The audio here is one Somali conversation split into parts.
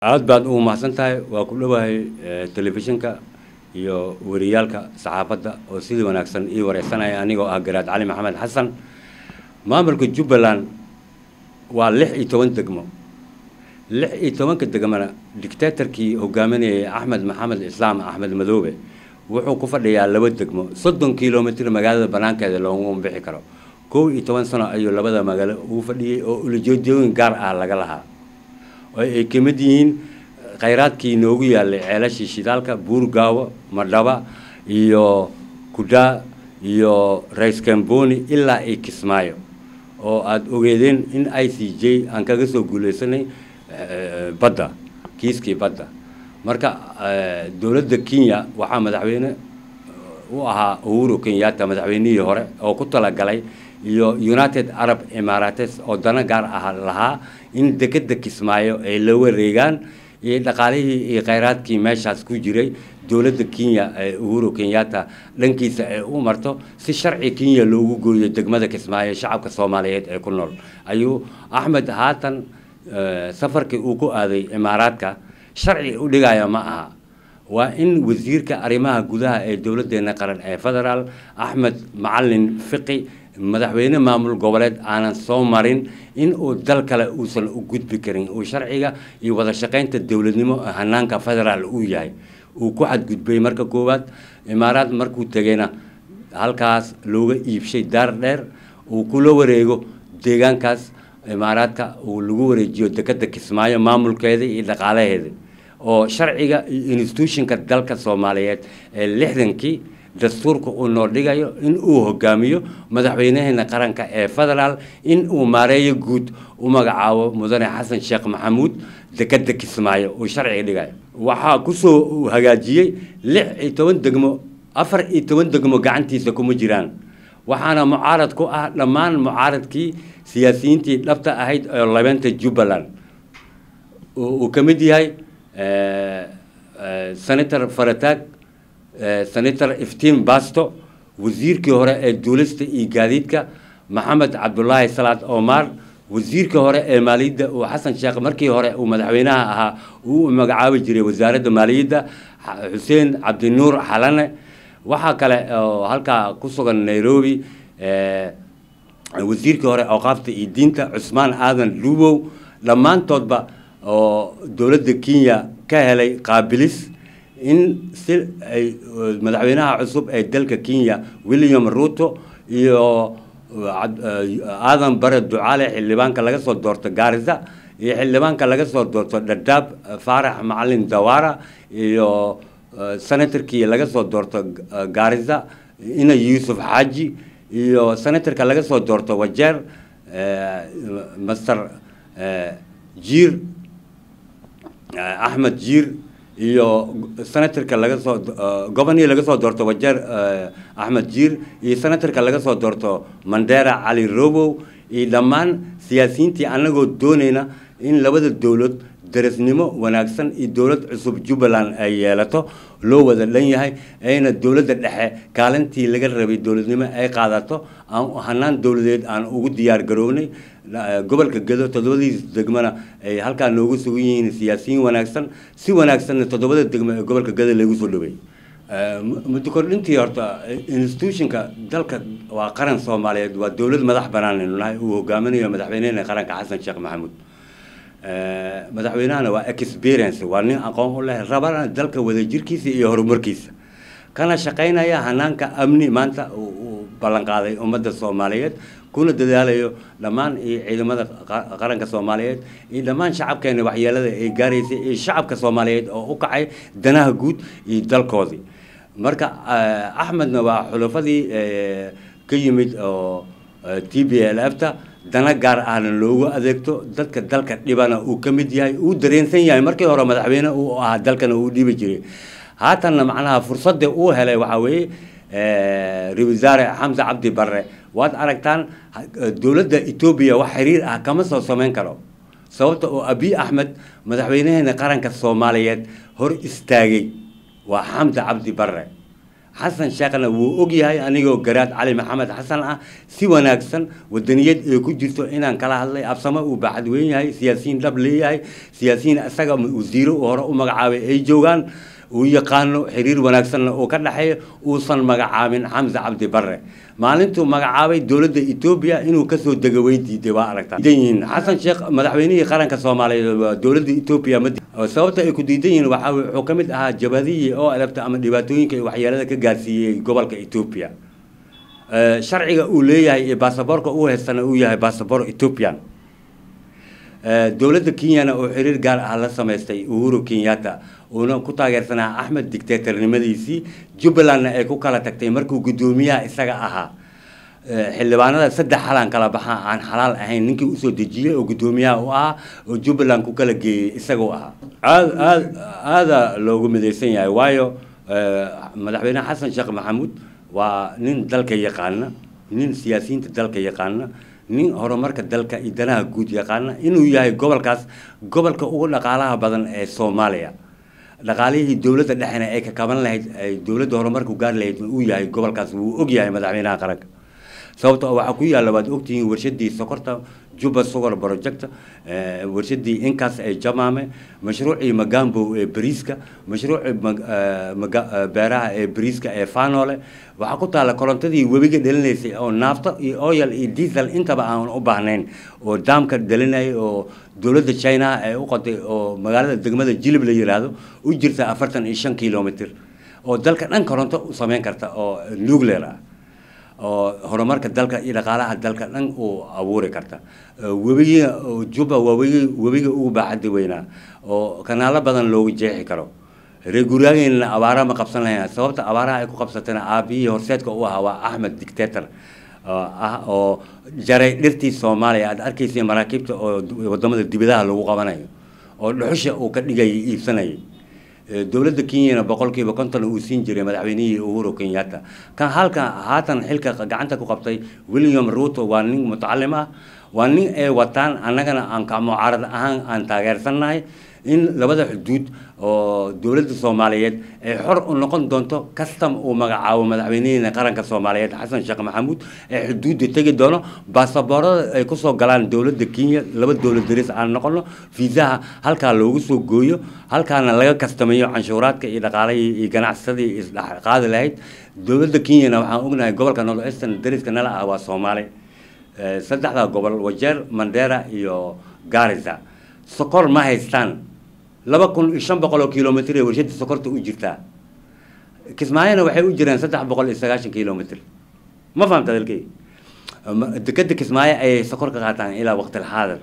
aad baad ugu mahadsan tahay waa ku dhowahay telefishinka iyo wariyaalka saxaafadda oo sidii wanaagsan ii wareysanaya anigoo ah garaad cali maxamed xasan maamulka jubbaland waa lix iyo toban degmo lix iyo tobanka degmona dictatorkii hogaaminayay axmed maxamed islaam axmed madoobe wuxuu ku fadhiyaa laba degmo soddon kilomitr magaalada banaankeeda looguma bixi karo kow iyo toban sano ayuu labada magaalo ugu fadhiyey oo ulajeedooyin gaar ah laga lahaa oo ay ka mid yihiin khayraadkii noogu yaalay ceelashii shidaalka buurgaawo madhaba iyo kudaa iyo raiskamboni ilaa iyo kismaayo oo aada ogeedeen in i c j aan kaga soo guuleysanay badda kiiskii badda marka dowladda kenya waxaa madaxweyne u ahaa uhuru kenyatta madaxweynihii hore oo ku talagalay iyo united arab emarates oo dana gaar ah lahaa in dekeda kismaayo ay la wareegaan iyo dhaqaalihii iyo khayraadkii meeshaas ku jiray dowladda kenya ee uhuru kenyatta dhankiisa ay u marto si sharci kenya loogu gooyo degmada kismaayo shacabka soomaaliyeed ee ku nool ayuu axmed haatan safarkii uu ku aaday imaaraadka sharci u dhigaya ma aha waa in wasiirka arrimaha gudaha ee dowladdeena qaran ee federaal axmed macalin fiqi madaxweyne maamul goboleed aanan soo marin in uu dal kale uusan u gudbi karin uu sharciga iyo wada shaqaynta dowladnimo hanaanka federaal uu yahay uu ku xadgudbay marka koowaad imaaraad markuu tegayna halkaas looga iibshay daar dheer uu kula wareego deegaankaas imaaraadka uu lagu wareejiyo dekeda kismaayo maamulkeeda iyo dhaqaalaheeda oo sharciga iyo institutionka dalka soomaaliyeed ee lixdankii dastuurka uu noo dhigayo in uu hogaamiyo madaxweynaheena qaranka ee federaal in uu maareeyo guud u magacaabo mudane xasan sheekh maxamuud dekeda kismaayo uu sharciga dhigayo waxaa kusoo hagaajiyey lix iyo toban degmo afar iyo toban degmo gacantiisa kuma jiraan waxaana mucaarad ku ah dhammaan mucaaradkii siyaasiyiintii dhabta ahayd oo labeenta jubbaland uu ka mid yahay senator farataag senator iftiin basto wasiirkii hore ee duulista iyo gaadiidka maxamed cabdulaahi salaad omar wasiirkii hore ee maaliyadda uu xasan sheekh markii hore uu madaxweynaha ahaa uu magacaabi jiray wasaaradda maaliyadda xuseen cabdinuur xalane waxaa kale oo halkaa ku sugan nairobi wasiirkii hore awqaafta iyo diinta cusmaan aadan lubow dhammaantoodba oo dowladda kenya ka helay qaabilis in si ay madaxweynaha cusub ee dalka kenya william ruto iyo aadan bare ducaale xildhibaanka laga soo doorto gaarisa iyo xildhibaanka laga soo doorto dhadhaab faarax macalin dawara iyo senatorkii laga soo doorto gaarisa ina yuusuf xaaji iyo senatorka laga soo doorto wajeer master jiir axmed jiir iyo senatorka laga soo gobonii laga soo doorto wajeer axmed jiir iyo senatorka laga soo doorto mandera cali robow iyo dhammaan siyaasiyiintii anagoo doonayna in labada dowlad darasnimo wanaagsan iyo dowlad cusub jubbaland ay yeelato loo wada dhan yahay ayna dowladda dhexe kaalintii laga rabay dowladnimo ay qaadato aan hanaan dowladeed aan ugu diyaar garownay gobolka gedo toddobadiis degmona ay halkaa noogu sugan yihiin siyaasiyiin wanaagsan si wanaagsanna toddobada degmo ee gobolka gedo lagu soo dhawey muddo kordhintii horta institutionka dalka waa qaran soomaaliyeed waa dowlad madax banaan aynu nahay uu hogaaminayo madaxweynehena qaranka xasan sheekh maxamuud madaxweynahana waa experience waa nin aqoon u leh rabana dalka wadajirkiisa iyo horumarkiisa kana shaqaynaya hanaanka amni maanta uu ballanqaaday ummadda soomaaliyeed kuna dadaalayo dhammaan iyo ciidamada qaranka soomaaliyeed iyo dhammaan shacabkeena waxyeelada ay gaaraysay iyo shacabka soomaaliyeed oo u kacay danaha guud iyo dalkoodii marka axmedna waa xulafadii ka yimid oo t b l f ta dana gaar ahna loogu adeegto dadka dalka dhibana uu ka mid yahay uu dareensan yahay markii hore madaxweyne uu ahaa dalkana uu dhibi jiray haatanna macnaha fursadda uu helay waxaa weeye ra-isul wasaare xamse cabdi barre waad aragtaan dowladda etoobiya wax xiriir ah kama soo samayn karo sababta oo abiy axmed madaxweynaheena qaranka soomaaliyeed hor istaagay waa xamse cabdi barre xasan sheekhna wuu og yahay anigoo garaad cali maxamed xasan ah si wanaagsan wadaniyad ee ku jirto inaan kala hadlay absamo uu baaxad weyn yahay siyaasiyiin dhab leeyahay siyaasiyiin isaga wasiiro hore u magacaabay ay joogaan uu yaqaano xiriir wanaagsanna uu ka dhexeeyo uusan magacaabin xamse cabdi barre maalintuu magacaabay dowladda etoobiya inuu kasoo dego way diiday waa aragtaa diidan yihiin xasan sheekh madaxweynihii qaranka soomaaliyeed waa dowladda etoobiya ma sababta ay ku diidan yihiin waxaa wuxuu ka mid ahaa jabadihii oo elabta ama dhibaatooyinka iyo waxyeelada ka gaarsiiyey gobolka etoobiya sharciga uu leeyahay iyo baasaboorka uu haystana uu yahay baasaboor ethoobian dowladda kenyana oo xiriir gaar ah la samaystay uhuru kenyatta uuna ku taageersanaa axmed dictatornimadiisii jubbalandna ay ku kala tagtay markuu guddoomiyaha isaga ahaa xildhibaanada saddex xalaan kala baxaa aan xalaal ahayn ninkii usoo dejiyey oo guddoomiyaha u ahaa oo jubbaland ku kala geeyey isagoo ahaa aad aad aada loogu midaysan yahay waayo madaxweyne xasan sheekh maxamuud waa nin dalka yaqaana nin siyaasiyiinta dalka yaqaana nin horumarka dalka iyo danaha guud yaqaana inuu yahay gobolkaas gobolka ugu dhaqaalaha badan ee soomaaliya dhaqaalihii dowladda dhexena ay ka kaban lahayd ay dowladda horumarku gaari lahayd uu yahay gobolkaas wuu og yahay madaxweynaha qaranka sababto waxaa ku yaalla waad ogtihiin warshadii sokorta juba sugar project warshadii inkaas ee jamaame mashruucii magambo ee bariiska mashruucii beeraha ee bariiska ee fanole waxaa ku taalla korontadii webiga dhalinaysay oo naafto iyo oyal iyo diesel intaba aan u baahnayn oo daamka dhalinayay oo dowladda china ay u qoday oo magaalada degmada jilib la yiraahdo u jirta afartan iyo shan kilomitr oo dalka dhan koronto u sameyn karta oo nuclear ah oo horumarka dalka iyo dhaqaalaha dalka dhan uu abuuri karta webiga juba waa webi webiga ugu baaxadda weynaa oo kanaalo badan loogu jeexi karo reer guryaageenna abaara ma qabsan lahayn sababta abaaraha ay ku qabsatana aabihii horseedka u ahaa waa axmed dictator ah oo jaray dhirtii soomaaliya aad arkaysa maraakiibta oo wadamada dibadaha lagu qabanayo oo dhuxusha uu ka dhigayay iibsanayay dowladda kenyana boqolkiiba konton uu siin jiray madaxweynihii uhuru kenyatta kan halkan haatan xilka gacanta ku qabtay william ruto waa nin mutacalim ah waa nin ay wataan annagana aan ka mucaarad ahaan aan taageersannahay in labada xuduud oo dowladda soomaaliyeed ay xor u noqon doonto kastam uu magacaabo madaxweynihiina qaranka soomaaliyeed xasan sheekh maxamuud ee xuduudda tegi doono baasaboorada ay kusoo galaan dowladda kenya laba dowlad daris aan noqono fiisaha halkaa loogu soo gooyo halkaana laga kastamayo canshuuraadka iyo dhaqaalahii iyo ganacsadii isdhexqaadi lahayd dowladda kenyana waxaan ognahay gobolka north eastern dariska nala ah waa soomaali saddexda gobol wajeer mandera iyo garissa sokor ma haystaan laba kun iyo shan boqol oo kilomitr ee warshada sokorta u jirtaa kismaayona waxay u jiraan saddex boqol iyo sagaashan kilomitr ma fahamta dalkey dekeda kismaayo ayay sokor ka qaataan ilaa waqtilxaadir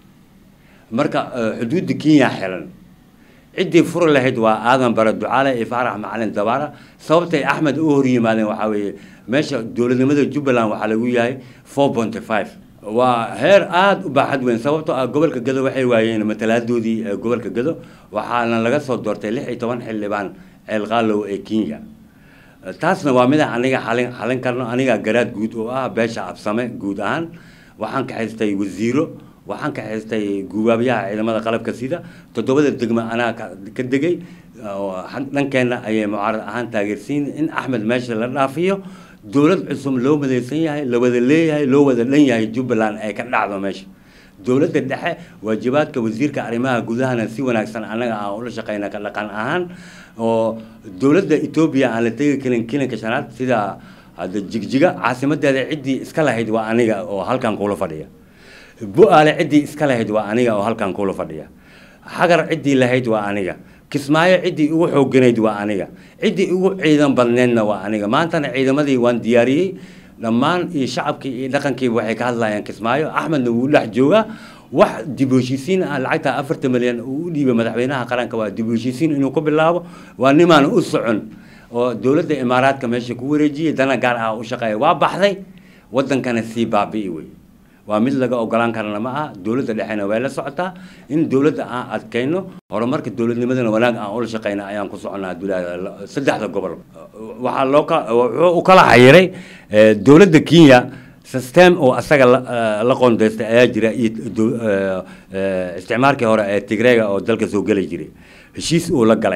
marka xuduudda kenya xiran ciddii furi lahayd waa aadan bare ducaale iyo faarax macalin dabaara sababtay axmed u hor yimaadeen waxaa weeye meesha dowladnimada jubbaland waxaa lagu yahay four ponty five waa heer aada u baaxad weyn sababtoo ah gobolka gado waxay waayeen matalaadoodii gobolka gado waxaana laga soo doortay lix iyo toban xildhibaan ceelqaalow ee kenya taasna waa mida aniga xalin xalin karno aniga garaad guud oo ah beesha absame guud ahaan waxaan kaxaystay wasiiro waxaan kaxaystay gubaabyaha ciidamada qalabka sida toddobada degmo anaa ka degay dhankeenna ayay mucaarad ahaan taageersiin in axmed meesha la dhaafiyo dowlad cusub loo madaysan yahay la wada leeyahay loo wada dhan yahay jubbaland ay ka dhacdo meesha dowladda dhexe waajibaadka wasiirka arrimaha gudahana si wanaagsan annaga aan ula shaqeyna ka dhaqan ahaan oo dowladda etoobiya aan la tegi karin kilinka shanaad sida hadda jigjiga caasimadeeda ciddii iska lahayd waa aniga oo halkan kula fadhiya bu-aale ciddii iska lahayd waa aniga oo halkan kula fadhiya xagar ciddii lahayd waa aniga kismaayo ciddii ugu xooganayd waa aniga ciddii ugu ciidan badneedna waa aniga maantana ciidamadii waan diyaariyey dhammaan iyo shacabkii iyo dhaqankiiba waxay ka hadlayaan kismaayo axmedna wuu dhex joogaa wax dib u heshiisiin ah lacagta afartan milyan uu u dhiibay madaxweynaha qaranka waa dib u heshiisiin inuu ku bilaabo waa nimaan u socon oo dowladda imaaraadka meesha ku wareejiyey dana gaar ah u shaqeeya waa baxday waddankana sii baabi'i wey waa mid laga ogolaan karana ma aha dowladda dhexena way la socotaa in dowladda aan adkayno horumarka dowladnimadana wanaag aan ula shaqeyna ayaan ku soconaa saddexda gobol waxaa loo wuxuu u kala xayiray dowladda kenya system oo asaga la qoondeystay ayaa jira iyo isticmaalkii hore ee tigreega oo dalka soo geli jiray heshiis uu la galay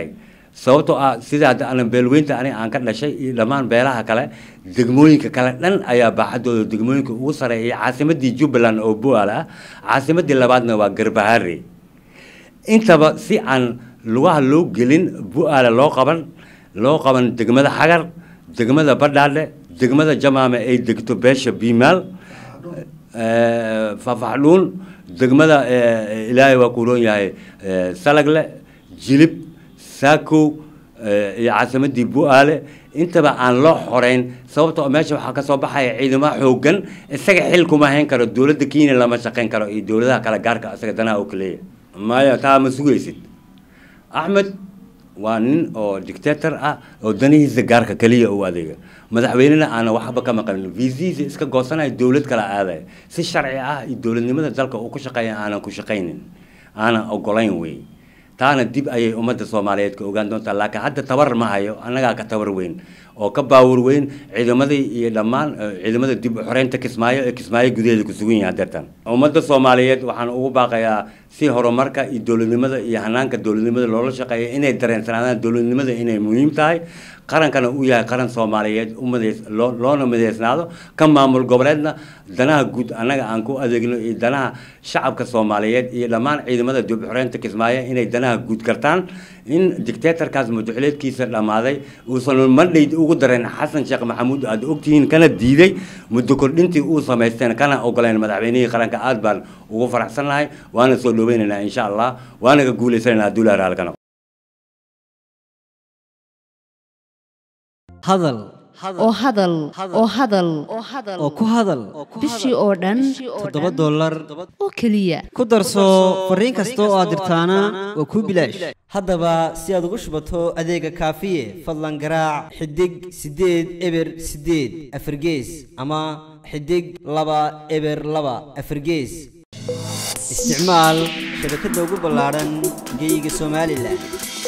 sababtoo ah sida hadda anan beelweynta aniga aan ka dhashay iyo dhammaan beelaha kale degmooyinka kale dhan ayaa baaxadooda degmooyinka ugu sareeya caasimadii jubbaland oo bu'aal ah caasimadii labaadna waa garbahaare intaba si aan lugaha loo gelin bu'aale loo qaban loo qaban degmada xagar degmada badhaadhe degmada jamaame ay degto beesha biimaal fafaxdhuun degmada ilaahay waa ku roon yahay salagle jilib saakow iyo caasimadii bu'aale intaba aan loo xoreyn sababtoo meesha waxaa kasoo baxaya ciidamo xoogan isaga xil kuma hayn karo dowladda kenya lama shaqayn karo iyo dowladaha kale gaarka isaga danaha oo kaleeya maya taa ma sugaysid axmed waa nin oo dictator ah oo danihiisa gaarka keliya u adeega madaxweynena aana waxba ka maqlin viisihiisa iska goosanaya dowlad kala aadaya si sharci ah iyo dowladnimada dalka uu ku shaqeeya aanan ku shaqaynin aanan ogolayn wey taana dib ayay ummadda soomaaliyeed ka ogaan doontaa laakiin hadda tabar ma hayo annagaa ka tabar weyn oo ka baawur weyn ciidamadii iyo dhammaan ciidamada dib u xoreynta kismaayo ee kismaayo gudaheeda ku sugan yahay deertan ummadda soomaaliyeed waxaan ugu baaqayaa si horumarka iyo dowladnimada iyo hanaanka dowladnimada loola shaqeeya inay dareensanaadaan dowladnimada inay muhiim tahay qarankana uu yahay qaran soomaaliyeed umadeys loo loona mideysnaado ka maamul goboleedna danaha guud annaga aan ku adeegno iyo danaha shacabka soomaaliyeed iyo dhammaan ciidamada dib xoreynta kismaayo inay danaha guud kartaan in dictatorkaas madaxweyneedkiisa dhammaaday uusan mandhayd ugu dareen xasan sheekh maxamuud aad ogtihiin kana diiday muddo kordhintii uu samaysteen kana ogoleen madaxweynihii qaranka aad baan ugu faraxsannahay waana soo dhoweynaynaa insha allah waana ka guulaysanaynaa duulaha raalkana hadal oo hadal oo hadal oo ku hadal bishii oo dhan toddoba dollar oo keliya ku darso fariin kasta oo aad dirtaana waa kuu bilaash haddaba si aad ugu shubato adeega kaafiye fadlan garaac xidig siddeed eber siddeed afargees ama xidig laba eber laba afargees isticmaal shabakadda ugu ballaadhan geyga somalilan